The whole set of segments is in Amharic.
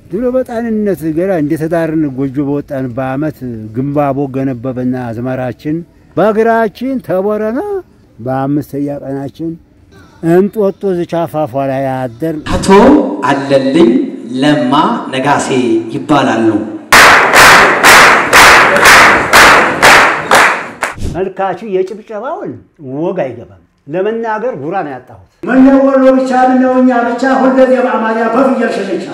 ድሮ በጣንነት ገና እንደተዳርን ጎጆ በወጣን በአመት ግንባቦ ገነበበና አዝመራችን በእግራችን ተቦረና በአምስተኛ ቀናችን እንጦጦ ዝቻፋፏ ላይ አደር አቶ አለልኝ ለማ ነጋሴ ይባላሉ። መልካቹ የጭብጨባውን ወግ አይገባም። ለመናገር ጉራ ነው ያጣሁት። ምነው ወሎ ብቻ ምነው እኛ ብቻ ሁልጊዜ በአማርኛ በፍየል ሽልቻ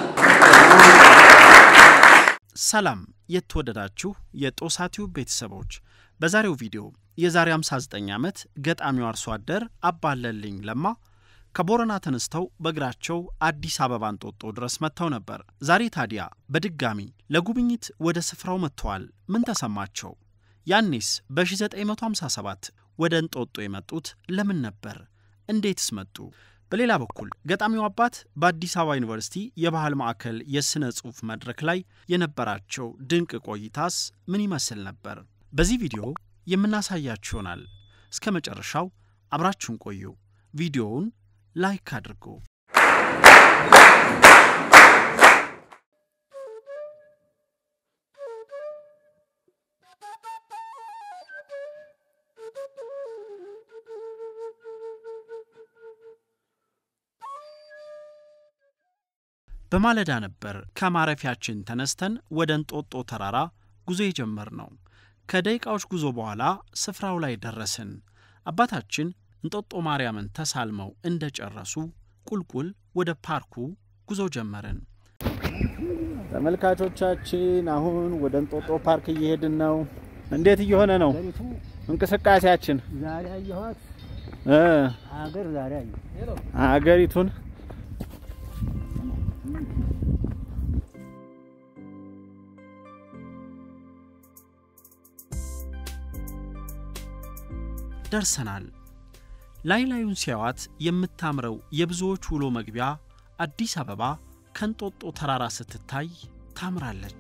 ሰላም የተወደዳችሁ የጦሳቲው ቤተሰቦች፣ በዛሬው ቪዲዮ የዛሬ 59 ዓመት ገጣሚው አርሶ አደር አባለልኝ ለማ ከቦረና ተነስተው በእግራቸው አዲስ አበባ እንጦጦ ድረስ መጥተው ነበር። ዛሬ ታዲያ በድጋሚ ለጉብኝት ወደ ስፍራው መጥተዋል። ምን ተሰማቸው? ያኔስ በ1957 ወደ እንጦጦ የመጡት ለምን ነበር? እንዴትስ መጡ? በሌላ በኩል ገጣሚው አባት በአዲስ አበባ ዩኒቨርሲቲ የባህል ማዕከል የሥነ ጽሑፍ መድረክ ላይ የነበራቸው ድንቅ ቆይታስ ምን ይመስል ነበር? በዚህ ቪዲዮ የምናሳያችሁ ይሆናል። እስከ መጨረሻው አብራችሁን ቆዩ። ቪዲዮውን ላይክ አድርጉ። በማለዳ ነበር ከማረፊያችን ተነስተን ወደ እንጦጦ ተራራ ጉዞ የጀመርነው። ከደቂቃዎች ጉዞ በኋላ ስፍራው ላይ ደረስን። አባታችን እንጦጦ ማርያምን ተሳልመው እንደ ጨረሱ ቁልቁል ወደ ፓርኩ ጉዞ ጀመርን። ተመልካቾቻችን አሁን ወደ እንጦጦ ፓርክ እየሄድን ነው። እንዴት እየሆነ ነው እንቅስቃሴያችን? ዛሬ አየኋት እ ሀገር ዛሬ አየሁ። አገሪቱን ደርሰናል። ላይ ላዩን ሲያዋት የምታምረው የብዙዎች ውሎ መግቢያ አዲስ አበባ ከእንጦጦ ተራራ ስትታይ ታምራለች።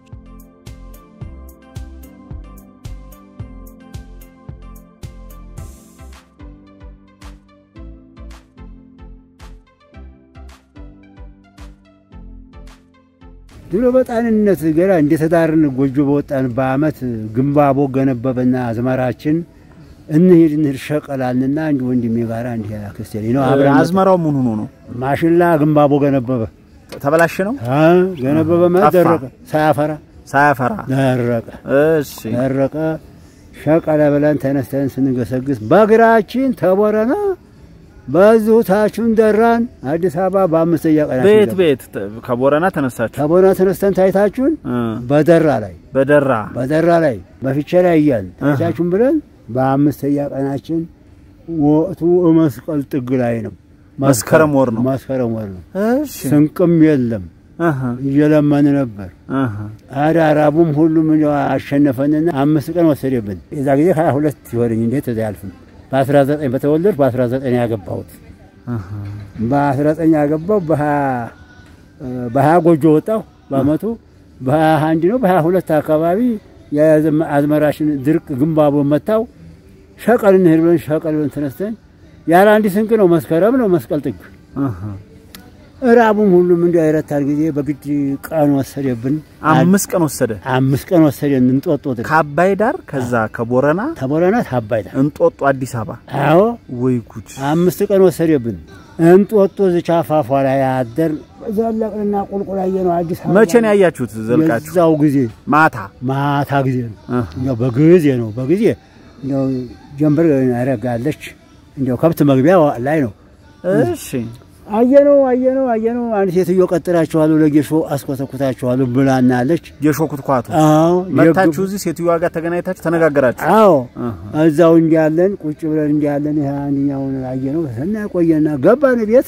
ድሮ በጣንነት ገና እንደተዳርን ጎጆ በወጣን በአመት ግንባቦ ገነበበና አዝመራችን እንሂድ እንሂድ ሸቀላልና አንድ ወንድሜ ጋር እንዲህ አክስቴ ነው አብረን አዝመራው ምን ሆኖ ነው? ማሽላ ግንባቦ ገነበበ ተበላሽ ነው አ ገነበበ ማለት ጠፋ። ደረቀ፣ ሳያፈራ ሳያፈራ። ደረቀ እሺ ደረቀ። ሸቀለ ብለን ተነስተን ስንገሰግስ በእግራችን ተቦረና በዚሁ ታቹን ደራን አዲስ አበባ በአምስተኛ ቀናችን ቤት ገባን። ቤት ተ- ከቦረና ተነሳችሁ ተቦረና ተነስተን ታይታችሁን እ በደራ ላይ በደራ በደራ ላይ በፊቼ ላይ እያልን ታይታችሁን ብለን በአምስተኛ ቀናችን ወቅቱ መስቀል ጥግ ላይ ነው። መስከረም ወር ነው። መስከረም ወር ነው። እሺ ስንቅም የለም እህ እየለመን ነበር። እህ አዳራቡም ሁሉም እንደው አሸነፈንና አምስት ቀን ወሰደብን። የዛ ጊዜ ሀያ ሁለት ሲሆነኝ እንዴት እዚያ አያልፍም። በአስራ ዘጠኝ በተወለድኩ በአስራ ዘጠኝ ያገባሁት በአስራ ዘጠኝ ያገባው በሀያ ጎጆ ወጣሁ። በአመቱ በሀያ አንድ ነው በሀያ ሁለት አካባቢ የአዝመ- አዝመራሽን ድርቅ ግንባቦ መታው። ሸቀል እንሂድ ብለን ሸቀል ብለን ተነስተን ያለ አንድ ስንቅ ነው መስከረም ነው መስቀል ጥግ እህ እራቡም ሁሉም እንዲ አይረታል ጊዜ በግድ ቀን ወሰደብን። አምስት ቀን ወሰደ አምስት ቀን ወሰደን እንጦጦ ድረስ ከአባይ ዳር ከዛ ከቦረና ተቦረና ታባይታ እንጦጦ አዲስ አበባ አዎ ወይ ጉድ አምስት ቀን ወሰደብን። እንጦጦ ዝቻፋፏ ላይ አደር ዘለቅንና ቁልቁላየ ነው አዲስ አበባ መቼ ነው ያያችሁት ዘልቃችሁ የዛው ጊዜ ማታ ማታ ጊዜ ነው እህ እንደው በጊዜ ነው በጊዜ እንደው ጀንበር ያረጋለች እንደው ከብት መግቢያ ላይ ነው እሺ አየነው አየነው አየነው አንድ ሴትዮ ቀጥራችኋለሁ ለጌሾ አስኮተኩታችኋለሁ ብላናለች። የሾኩት ኳቱ አዎ መታችሁ እዚህ ሴትዮዋ ጋር ተገናኝታችሁ ተነጋገራችሁ አዎ እህ እዛው እንዲያለን ቁጭ ብለን እንዲያለን ይሄ አንደኛውን አየነው እና ቆየና ገባን ቤት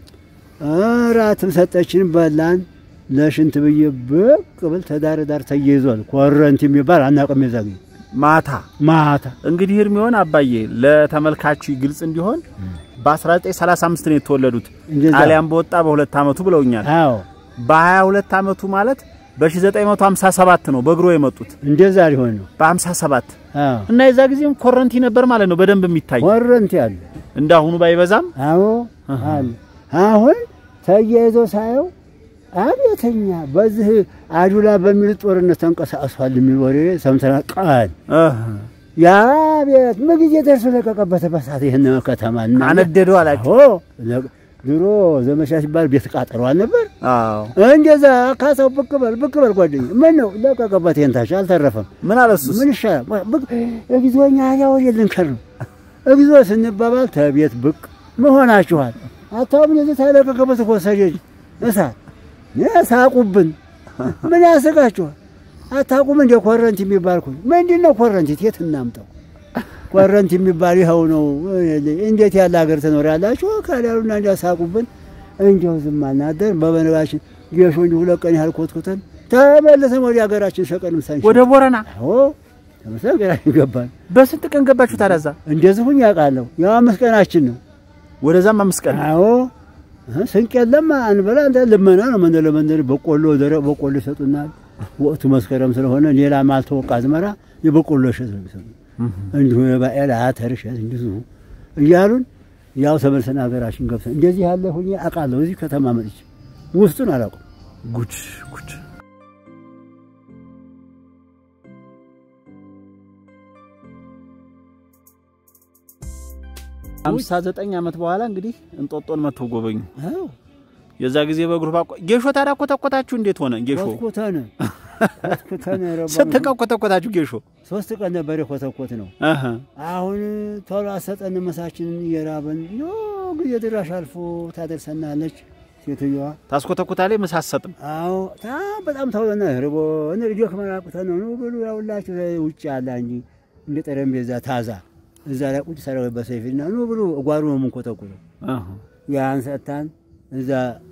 እራትም ሰጠችን በላን ለሽንት ብዬ ብቅ ብል ተዳር ዳር ተያይዟል ኮረንቲ የሚባል አናውቅም የዛ ጊዜ ማታ ማታ እንግዲህ እድሜውን አባዬ ለተመልካቹ ግልጽ እንዲሆን በ1935 ነው የተወለዱት። እንደዛ። ጣሊያን በወጣ በሁለት ዓመቱ ብለውኛል። አዎ በ22 ዓመቱ ማለት በ1957 ነው በእግሮ የመጡት እንደዛ ሊሆን ነው በ57 አዎ እና የዛ ጊዜም ኮረንቲ ነበር ማለት ነው በደንብ የሚታይ ኮረንቲ አለ እንዳሁኑ ባይበዛም አዎ አለ አሁን ተያይዞ ሳየው አቤተኛ በዚህ አዱላ በሚል ጦርነት ተንቀሳቅሷል የሚል ወሬ ሰምተናል። ቃል ያ ቤት ምን ጊዜ ደርሶ ለቀቀበት በሳት ይህን ከተማ እና አነደዱ አላቸው። አዎ ለ- ድሮ ዘመቻ ሲባል ቤት ቃጠሏል ነበር። አዎ እንደዛ ካሰው ብቅ በል ብቅ በል ጓደኛ ምን ነው ለቀቀበት። ይህን ታች አልተረፈም። ምን አለ እሱስ? ምን ይሻላል? ብቅ እግዚኦኛ ያ ወደ ልንከር ነው እግዚኦ ስንባባል ተቤት ብቅ መሆናችኋል። አታውም እንደዚህ ታለቀቀበት እኮ ሰደድ እሳት ሳቁብን። ምን ያስቃችኋል? አታውቁም እንደ ኮረንቲ የሚባል እኮ ምንድን ነው ኮረንቲ? የት እናምጣው? ኮረንቲ የሚባል ይኸው ነው። እንዴት ያለ ሀገር ትኖራላችሁ? ካላሉና እንዲያሳቁብን እንዲያው ዝም አናደር። በበነጋችን ጌሾ እንዲሁ ሁለት ቀን ያህል ኮትኩተን ተመልሰን ወደ ሀገራችን ሸቀንም ሳንሽ ወደ ቦረና አዎ ተመልሰን ሀገራችን ገባን። በስንት ቀን ገባችሁ ታዲያ እዛ? እንደዚህ ሁኝ ያውቃለሁ። ያው አምስት ቀናችን ነው። ወደዛም አምስት ቀን አዎ እ ስንቅ የለም አንበላ እንደ ልመና ነው። መንደር ለመንደር በቆሎ ደረቅ በቆሎ ይሰጡናል። ወቅቱ መስከረም ስለሆነ ሌላ ማልተወቃ አዝመራ የበቆሎ እሸት ነው የሚሰጡ። እንዲሁ የባኤል አተር እሸት እንዲሁ እያሉን ያው ተመልሰን ሀገራችን ገብተን እንደዚህ ያለ ሁኜ አውቃለሁ። እዚህ ከተማ መጥቼ ውስጡን አላውቅም። ጉድ ጉድ። አምሳ ዘጠኝ ዓመት በኋላ እንግዲህ እንጦጦን መጥተው ጎበኙ። አዎ የዛ ጊዜ በግሩፕ አቆ ጌሾ ታዲያ ኮተኮታችሁ እንዴት ሆነ? ጌሾ ኮትኩተን ኮትኩተን ረባ ስንት ቀን ኮተኮታችሁ ጌሾ? ሶስት ቀን ነበር የኮተኮት ነው። አሀ አሁን ቶሎ አሰጠን ምሳችንን እየራበን ዮ ጊዜ ድራሽ አልፎ ታደርሰናለች ሴትዮዋ። ታስኮተኩታለች፣ ምሳ አትሰጥም። አዎ ታ በጣም ተውለና ርቦ እነ ልጆ ከመራቁተን ነው ኑ ብሉ ያውላችሁ ውጭ ያለ እንጂ እንደ ጠረጴዛ ታዛ እዛ ላይ ቁጭ ሰራዊ በሰይፍና ኑ ብሉ ጓሩ ነው የምንኮተኩተው። አሀ ያን ሰጥታን እዛ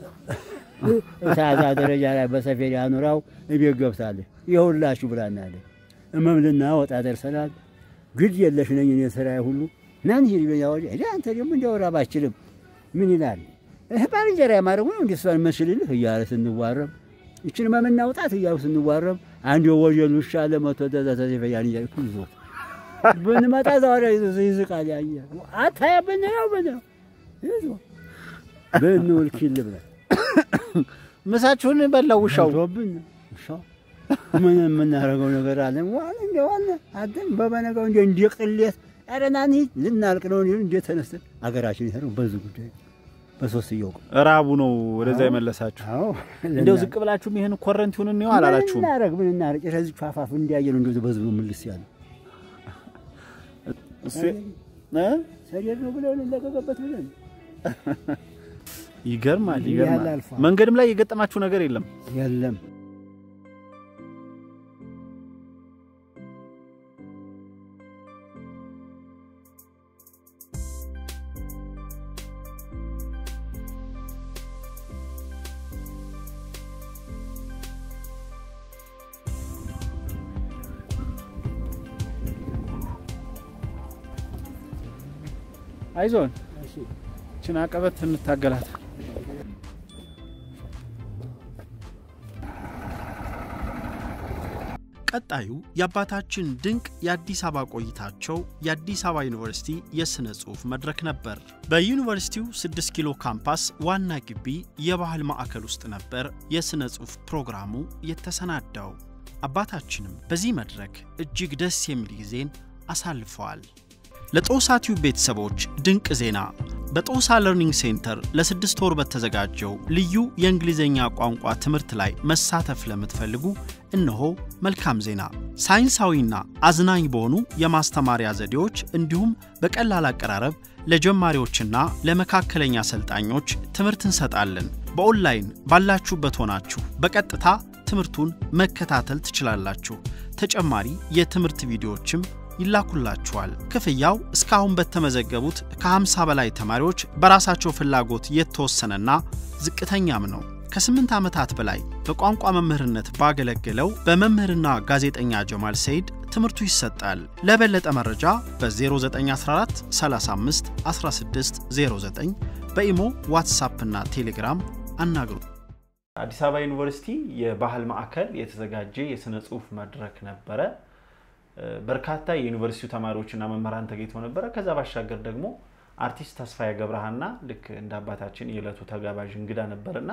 ታዛ ደረጃ ላይ በሰፌድ ያኑራው እቤት ገብታለች። ይኸውላችሁ ብላናለች። እመምልና ወጣ ደርሰናል። ግድ የለሽ ነኝ እኔ ስራዬ ሁሉ ናን ሂድ ብለኛ ወዲያ ሄዳ አንተ ደግሞ እንዲያወራ ባችልም ምን ይላል እህ ባልንጀራ ያማረው ነው እንዲ እሷን መስልልህ እያለ ስንዋረም ይችን መምናውጣት እያሉ ስንዋረም አንድ ወጀል ውሻ ለመቶ ደዛ ተዘፈያን እያ ይዞ ብንመጣ ዛሬ ይዝቃል ያየ አታያ ብንለው ብንለው ይዞ ብንውል ኪል ብለን ምሳችሁን በላው ውሻው። ቶብን ውሻው ምን የምናደርገው ነገር አለ ዋለ እንደ ዋለ አደም በበነጋው እንደ እንደ ቅሌት ኧረ ና እንሂድ ልናልቅ ነው እንዲሁ እንደ ተነስተን አገራችን ይሄው በዚህ ጉዳይ በሶስትየው ቀን ራቡ ነው ወደዛ የመለሳችሁ። አዎ እንደው ዝቅ ብላችሁም ይሄን ኮረንቲውን እንየው አላላችሁም? ምን እናደርግ ምን እናደርግ ጭራሽ ፋፋፍ እንዲያየ ነው እንደዚህ በዚህ ነው ምልስ ያለ እሱ እ ሰደድ ነው ብለን ለቀቀበት ብለን ይገርማል እንዲህ ይገርማል። ያለ አልፏል። መንገድም ላይ የገጠማችሁ ነገር የለም? የለም አይዞን ችን አቀበት እንታገላት። ቀጣዩ የአባታችን ድንቅ የአዲስ አበባ ቆይታቸው የአዲስ አበባ ዩኒቨርሲቲ የሥነ ጽሑፍ መድረክ ነበር። በዩኒቨርሲቲው 6 ኪሎ ካምፓስ ዋና ግቢ የባህል ማዕከል ውስጥ ነበር የሥነ ጽሑፍ ፕሮግራሙ የተሰናዳው። አባታችንም በዚህ መድረክ እጅግ ደስ የሚል ጊዜን አሳልፈዋል። ለጦሳ ቲዩብ ቤተሰቦች ድንቅ ዜና! በጦሳ ለርኒንግ ሴንተር ለስድስት ወር በተዘጋጀው ልዩ የእንግሊዝኛ ቋንቋ ትምህርት ላይ መሳተፍ ለምትፈልጉ እነሆ መልካም ዜና። ሳይንሳዊና አዝናኝ በሆኑ የማስተማሪያ ዘዴዎች እንዲሁም በቀላል አቀራረብ ለጀማሪዎችና ለመካከለኛ ሰልጣኞች ትምህርት እንሰጣለን። በኦንላይን ባላችሁበት ሆናችሁ በቀጥታ ትምህርቱን መከታተል ትችላላችሁ። ተጨማሪ የትምህርት ቪዲዮዎችም ይላኩላችኋል። ክፍያው እስካሁን በተመዘገቡት ከ50 በላይ ተማሪዎች በራሳቸው ፍላጎት የተወሰነና ዝቅተኛም ነው። ከስምንት ዓመታት በላይ በቋንቋ መምህርነት ባገለገለው በመምህርና ጋዜጠኛ ጀማል ሰይድ ትምህርቱ ይሰጣል። ለበለጠ መረጃ በ0914 35 16 09 በኢሞ ዋትሳፕ እና ቴሌግራም አናግሩ። አዲስ አበባ ዩኒቨርሲቲ የባህል ማዕከል የተዘጋጀ የሥነ ጽሑፍ መድረክ ነበረ። በርካታ የዩኒቨርሲቲው ተማሪዎችና መምህራን ተገኝተው ነበረ። ከዛ ባሻገር ደግሞ አርቲስት ተስፋዬ ገብረሃና ልክ እንደ አባታችን የዕለቱ ተጋባዥ እንግዳ ነበርና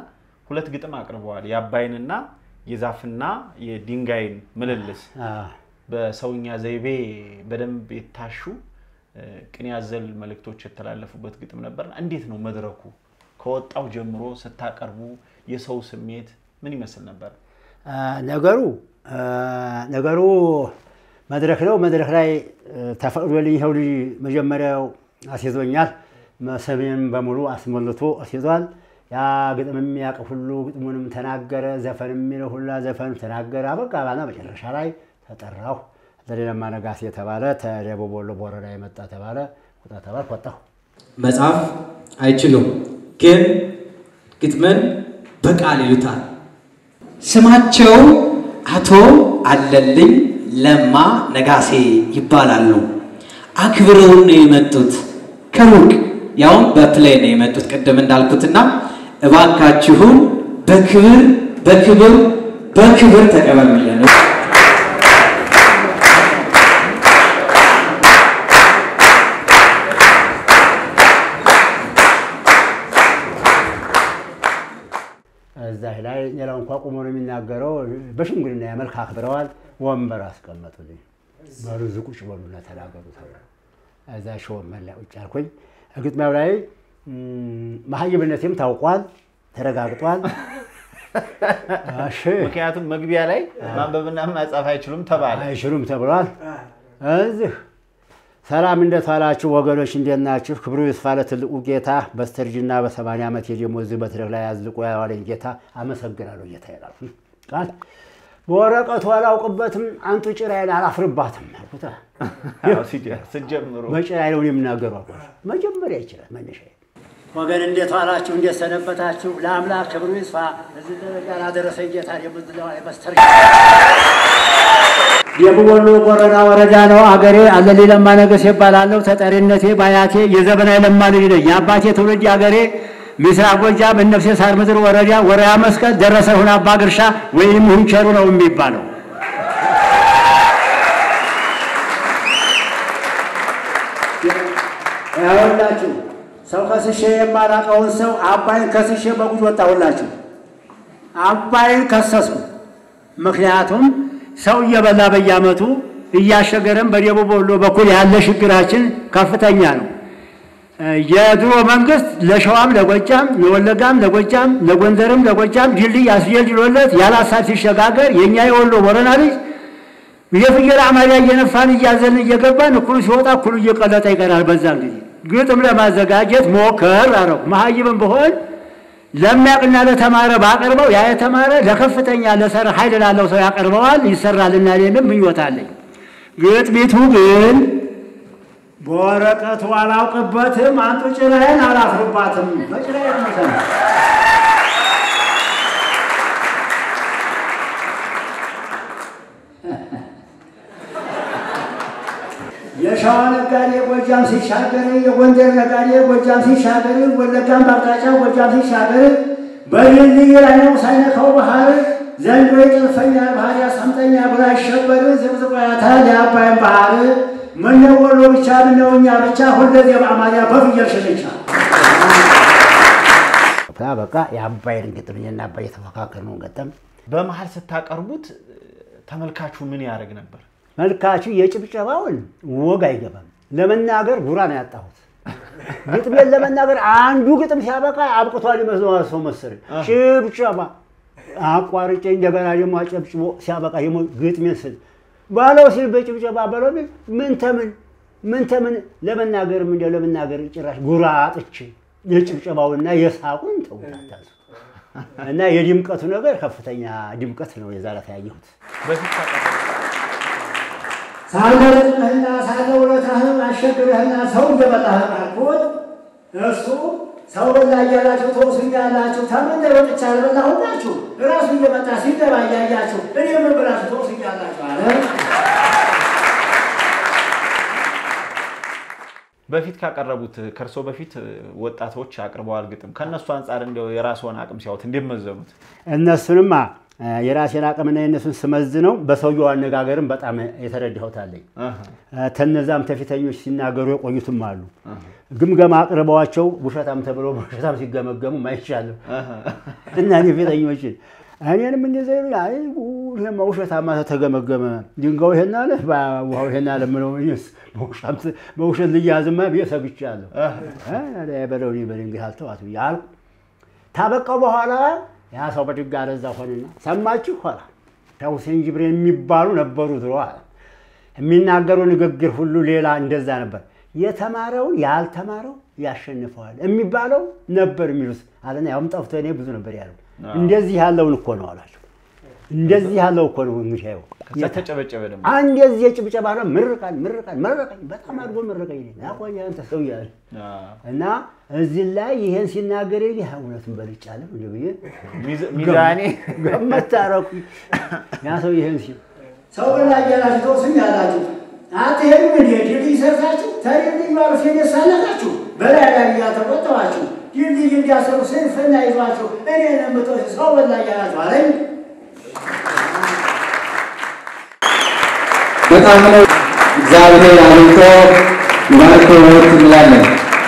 ሁለት ግጥም አቅርበዋል። የአባይንና የዛፍና የድንጋይን ምልልስ በሰውኛ ዘይቤ በደንብ የታሹ እ፣ ቅኔ ያዘል መልእክቶች የተላለፉበት ግጥም ነበርና እንዴት ነው መድረኩ ከወጣው ጀምሮ ስታቀርቡ የሰው ስሜት ምን ይመስል ነበር? አ፣ ነገሩ አ፣ ነገሩ መድረክ ነው። መድረክ ላይ እ፣ ተፈቅዶልኝ ይኸው ልጅ መጀመሪያው አስይዞኛል። ሰሜን በሙሉ አስሞልቶ አስይዟል። ያ ግጥም የሚያውቅ ሁሉ ግጥሙንም ተናገረ። ዘፈን የሚለው ሁላ ዘፈን ተናገረ። አበቃ ባና መጨረሻ ላይ ተጠራሁ። ዘሌለማ ነጋሴ የተባለ ተደቡብ ወሎ ቦረዳ የመጣ ተባለ። ቁጣ ተባልኩ፣ ወጣሁ። መጽሐፍ አይችሉም፣ ግን ግጥምን በቃል ይሉታል። ስማቸው አቶ አለልኝ ለማ ነጋሴ ይባላሉ። አክብረውን ነው የመጡት ከሩቅ ያውም በፕሌን ነው የመጡት ቅድም እንዳልኩትና እባካችሁን በክብር በክብር በክብር ተቀበሉልን። እዛ ላይ ሌላው እንኳ ቁሞ ነው የሚናገረው። በሽምግልና ያመልክ አክብረዋል። ወንበር አስቀመጡልኝ። በሉ እዚህ ቁጭ በሉና ተናገሩ ተብሎ እዛ ሾመን ላይ ቁጭ አልኩኝ። ግጥሚያው ላይ ም፣ መሀይብነቴም ታውቋል፣ ተረጋግጧል። እሺ ምክንያቱም መግቢያ ላይ ማንበብና መጻፍ አይችሉም ተባለ። አይችሉም ተብሏል። እዚህ ሰላም እንዴት ዋላችሁ ወገኖች፣ እንዴት ናችሁ? ክብሩ ይስፋ ለትልቁ ጌታ በስተርጅና በሰማንያ ዓመት የደሞ እዚህ መድረክ ላይ አዝልቆ ያዋለኝ ጌታ አመሰግናለሁ ጌታ ይላል ቃል በወረቀቱ አላውቅበትም፣ አንቱ ጭራዬን አላፍርባትም አልኩት። አዎ፣ ሲጀ- ስትጀምሩ በጭራዬ ነው የምናገሩ አልኳቸው። መጀመሪያ ይችላል መነሻ ወገን እንዴት ዋላችሁ? እንዴት ሰነበታችሁ? ለአምላክ ክብሩ ይስፋ እዚህ ደረጃ ላደረሰኝ ጌታ የምዝለዋ በስተር ደቡብ ወሎ ቦረና ወረዳ ነው አገሬ። አለሌ ለማ ነገስ ይባላለሁ። ተጠሪነቴ በአያቴ የዘበናዊ ለማ ልጅ ነኝ። የአባቴ ትውልድ አገሬ ምስራቅ ጎጃም እነፍሴ ሳር ምድር ወረዳ ወረያ መስቀል ደረሰ ሁን አባ ግርሻ ወይም ሁንቸሩ ነው የሚባለው። ያወላችሁ ሰው ከስሼ የማላቀውን ሰው አባይን ከስሼ በጉድ ወጣሁላችሁ። አባይን ከሰስኩ። ምክንያቱም ሰው እየበላ በየዓመቱ እያሸገረን በደቡብ ወሎ በኩል ያለ ችግራችን ከፍተኛ ነው። የድሮ መንግስት ለሸዋም ለጎጃም ለወለጋም ለጎጃም ለጎንደርም ለጎጃም ድልድይ አስጀልጅሎለት ያለ ሀሳብ ሲሸጋገር የእኛ የወሎ ቦረና ልጅ የፍየል አማያ እየነፋን እያዘልን እየገባን እኩሉ ሲወጣ እኩሉ እየቀለጠ ይቀራል። በዛን ጊዜ ግጥም ለማዘጋጀት ሞከር አረው መሀይብም ብሆን ለሚያውቅና ለተማረ ባቀርበው ያ የተማረ ለከፍተኛ ለሰር ኃይል ላለው ሰው ያቀርበዋል፣ ይሰራልና እኔንም ምኞት አለኝ። ግጥሚቱ ግን በወረቀቱ አላውቅበትም፣ አንጡ ጭራዬን አላፍርባትም። በጭራዬ ትመሰል የሸዋ ነጋዴ ጎጃም ሲሻገር፣ የጎንደር ነጋዴ ጎጃም ሲሻገር፣ ወለጋም በአቅጣጫ ጎጃም ሲሻገር፣ በድልድይ ላይ ነው ሳይነካው ባህር ዘንዶ ይጥልፈኛል ባህር ያሰምጠኛል ብሎ አይሸበር ዝብዝቆ ያታል የአባይን ባህር ምነው ወሎ ብቻ ምነው እኛ ብቻ ሁልጊዜ በአማርያ በፍየል ሽልቻ በቃ የአባይን ግጥም እኔና አባይ የተፈካከርነውን ገጠም በመሀል ስታቀርቡት ተመልካቹ ምን ያደርግ ነበር? መልካቹ የጭብጨባውን ወግ አይገባም። ለመናገር ጉራ ነው ያጣሁት። ግጥሜን ለመናገር አንዱ ግጥም ሲያበቃ አብቅቷል ይመስለዋል ሰው መሰለኝ። ጭብጨባ አቋርጬ እንደገና ደግሞ አጨብጭቦ ሲያበቃ ደግሞ ግጥሜን ስል ባለው ሲል በጭብጨባ በለው ቢል ምን ተምን ምን ተምን ለመናገርም እንደ ለመናገር ጭራሽ ጉራ አጥቼ የጭብጨባውና የሳቁን ተውታታል እና የድምቀቱ ነገር ከፍተኛ ድምቀት ነው የዛሬ ያየሁት። በፊት ታቀርቡ ሳልመርጥህና ሳልውለታህም አሸግረህና ሰው እየበላህ አልኩት። እሱ ሰው በላ እያላችሁ ተወሱኛላችሁ። ተምን ወጥቻ አልበላሁላችሁ። እራሱ እየመጣ ሲገባ እያያችሁ እኔ ምን ብላችሁ ተወሱኛላችሁ አለ። በፊት ካቀረቡት ከእርሶ በፊት ወጣቶች አቅርበዋል ግጥም። ከእነሱ አንጻር እንዲያው የራስዎን አቅም ሲያዩት እንዴት መዘኑት? እነሱንማ የራሴን አቅምና የእነሱን ስመዝነው በሰውየው አነጋገርም በጣም የተረዳሁት አለኝ። ተነዛም ተፊተኞች ሲናገሩ የቆዩትም አሉ። ግምገማ አቅርበዋቸው ውሸታም ተብለው በውሸታም ሲገመገሙ ማይቻለሁ እና እኔ ፊተኞችን እኔንም እንደዚያ ይሉኝ፣ አይ ይሄማ ውሸታማ ተገመገመ፣ ድንጋዩ ይሄን አለ፣ ውሃው ይሄን አለ ምለው እኔስ በውሸት ልያዝማ ብዬ ሰግቻለሁ። በለው እኔ በድንጋይ አልተዋት ብዬ አልኩ። ታበቃው በኋላ ያ ሰው በድጋ ረዛ ሆነና ሰማችሁ ኋላ ሁሴን ጅብሪል የሚባሉ ነበሩ ድሮ አለ። የሚናገሩ ንግግር ሁሉ ሌላ እንደዛ ነበር። የተማረውን ያልተማረው ያሸንፈዋል የሚባለው ነበር የሚሉት አለና ያውም ጠፍቶ እኔ ብዙ ነበር ያለው። እንደዚህ ያለውን እኮ ነው አላቸው። እንደዚህ ያለው እኮ ነው እንግዲህ ይኸው ከዛ ተጨበጨበ ደግሞ አንድ የዚህ የጭብጨባ ነው። ምርቃን ምርቃን መረቀኝ፣ በጣም አድርጎ መረቀኝ። ናቆያ አንተ ሰው ያለ እና እዚህ ላይ ይሄን ሲናገር ይ እውነቱን በልጫለሁ እንደ ብዬ ሚዛኔ ገመታረኩ ያ ሰው ይሄን ሲል ሰው በላ እያላችሁ ተወሱኝ ያላችሁ አትሄዱም እንዴ? ድልድይ ሰርታችሁ ተድልድዩ አልፌ ደሳለታችሁ በላይ ላይ እያተቆጠባችሁ ድልድይ እንዲያሰሩ ስንፍና ይዟችሁ እኔ ነምጦች ሰው በላ እያላችሁ አለኝ። በጣም ነው እግዚአብሔር አብልቶ ይባርክዎት እንላለን።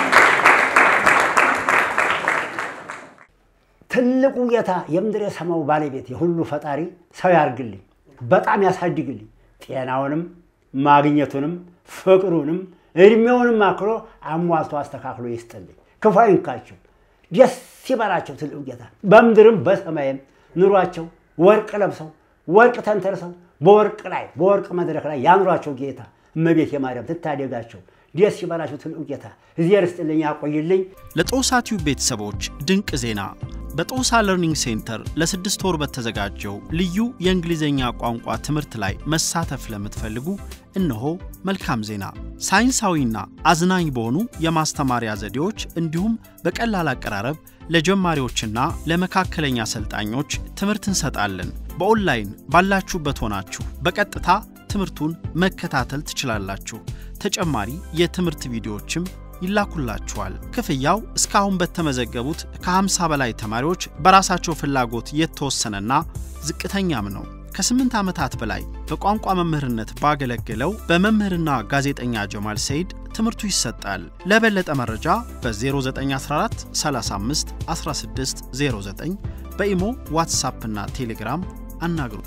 ትልቁ ጌታ የምድር የሰማው ባለቤት የሁሉ ፈጣሪ ሰው ያርግልኝ፣ በጣም ያሳድግልኝ፣ ጤናውንም ማግኘቱንም ፍቅሩንም እድሜውንም አክሎ አሟልቶ አስተካክሎ ይስጥልኝ። ክፉ አይንካቸው፣ ደስ ይበላቸው። ትልቁ ጌታ በምድርም በሰማይም ኑሯቸው ወርቅ ለብሰው ወርቅ ተንተርሰው በወርቅ ላይ በወርቅ መድረክ ላይ ያኑሯቸው ጌታ። እመቤት የማርያም ትታደጋቸው። ደስ ይበላቸው። ትልቁ ጌታ እዚያ ርስጥልኝ፣ ያቆይልኝ። ለጦሳ ቲዩብ ቤተሰቦች ድንቅ ዜና በጦሳ ለርኒንግ ሴንተር ለስድስት ወር በተዘጋጀው ልዩ የእንግሊዝኛ ቋንቋ ትምህርት ላይ መሳተፍ ለምትፈልጉ እነሆ መልካም ዜና። ሳይንሳዊና አዝናኝ በሆኑ የማስተማሪያ ዘዴዎች እንዲሁም በቀላል አቀራረብ ለጀማሪዎችና ለመካከለኛ ሰልጣኞች ትምህርት እንሰጣለን። በኦንላይን ባላችሁበት ሆናችሁ በቀጥታ ትምህርቱን መከታተል ትችላላችሁ። ተጨማሪ የትምህርት ቪዲዮዎችም ይላኩላችኋል። ክፍያው እስካሁን በተመዘገቡት ከ50 በላይ ተማሪዎች በራሳቸው ፍላጎት የተወሰነና ዝቅተኛም ነው። ከስምንት ዓመታት በላይ በቋንቋ መምህርነት ባገለገለው በመምህርና ጋዜጠኛ ጀማል ሰይድ ትምህርቱ ይሰጣል። ለበለጠ መረጃ በ0914 35 16 09 በኢሞ ዋትሳፕ እና ቴሌግራም አናግሩ።